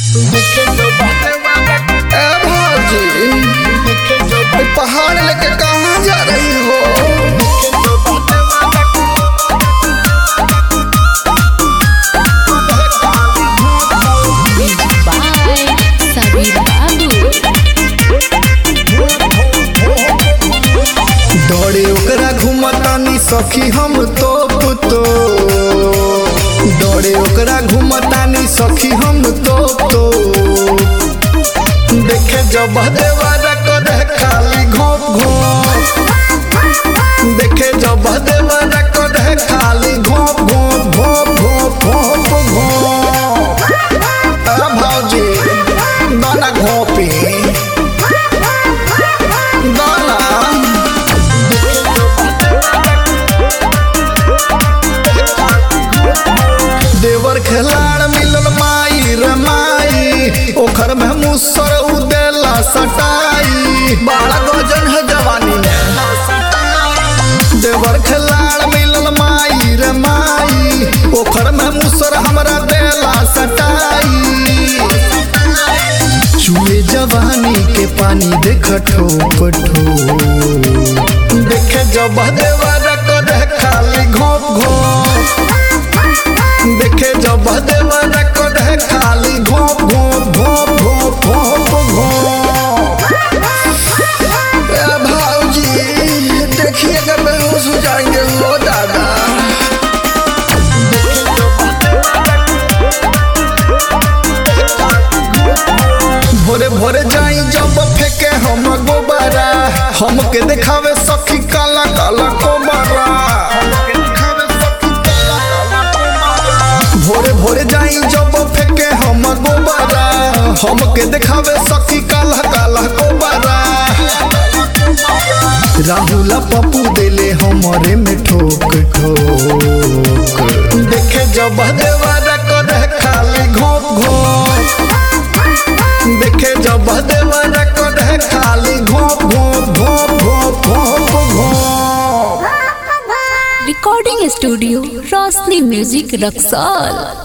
ए भाजी ए पहाड़ लेके कहाँ जा रही हो Bye, Sabir Babu. दौड़े ओकरा घुमतानी सखी हम तो तो दौड़े ओकरा घुमतानी सखी हम तो तो देखे जब देवारा करे खाली घोप घोप देखे जब देवारा करे खाली घोप घोप घोप घोप घोप घोप आ भौजी दाना घोपी दाना देवर खिलाड़ मिलल माई रे माई ओखर में मुसर उदेला सटाई बड़ा गजन है जवानी में देवर खिलाड़ मिलल माई रे माई ओखर में मुसर हमरा देला सटाई चूहे जवानी के पानी देख ठोप ठोप देखे जब देवर करे खाली घोप घोप देखे जब देवर करे खाली घोप घोप घोप घोप घोप घोप ए भाऊजी देखिए अगर बेहोश हो जाएंगे हो दादा भोरे भोरे जाई जब फेंके हम गोबारा हमके देखावे सखी काला काला कोबारा भोरे भोरे जाई जब फेंके हम गोबारा हमके देखावे सखी काला काला कोबारा राहुल पप्पू देले हमरे में ठोक ठोक देखे जब देवारा करे खाली घोप घोप देखे जब देवारा करे खाली घोप घोप घोप घोप घोप घोप Recording Studio, Rosni Music Raksal.